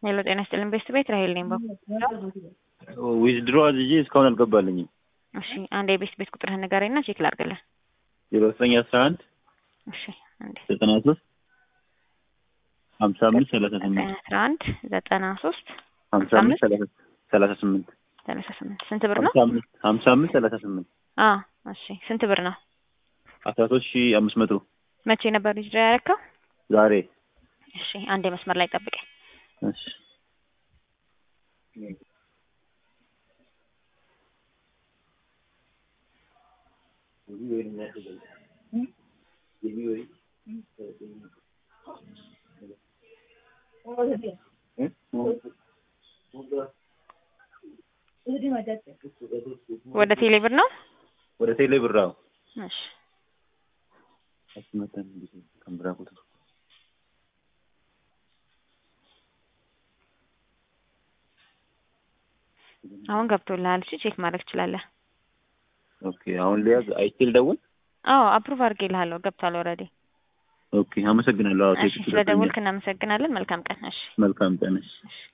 ሄሎ ጤና ይስጥልን ቤስት ቤት ራሄል ነኝ። ዊዝድሮ አዝዤ እስካሁን አልገባልኝም። እሺ አንድ የቤስት ቤት ቁጥርህን ንገረኝና ቼክ ላድርግልህ። ዜሮ ዘጠኝ አስራ አንድ እሺ አንዴ ዘጠና ሶስት ሀምሳ አምስት ሰላሳ ስምንት አስራ አንድ ዘጠና ሶስት ሀምሳ አምስት ሰላሳ ሰላሳ ስምንት ሰላሳ ስምንት ስንት ብር ነው? ሀምሳ አምስት ሀምሳ አምስት ሰላሳ ስምንት አ እሺ ስንት ብር ነው? አስራ ሶስት ሺ አምስት መቶ መቼ ነበር ዊዝድሮ ያደረከው? ዛሬ እሺ አንዴ መስመር ላይ ጠብቀኝ። እሺ ወደ ቴሌ ብር ነው? ወደ ቴሌ ብራው እሺ አስመተን ከምብራ ቁጥር አሁን ገብቶልሃል። እሺ ቼክ ማድረግ ትችላለህ። ኦኬ አሁን ሊያዝ አይችል ደውል አዎ አፕሩቭ አድርጌልሃለሁ። ገብቷል ኦልሬዲ። ኦኬ አመሰግናለሁ። አዎ እሺ ስለደወልክ እናመሰግናለን። መልካም ቀን። እሺ መልካም ቀን። እሺ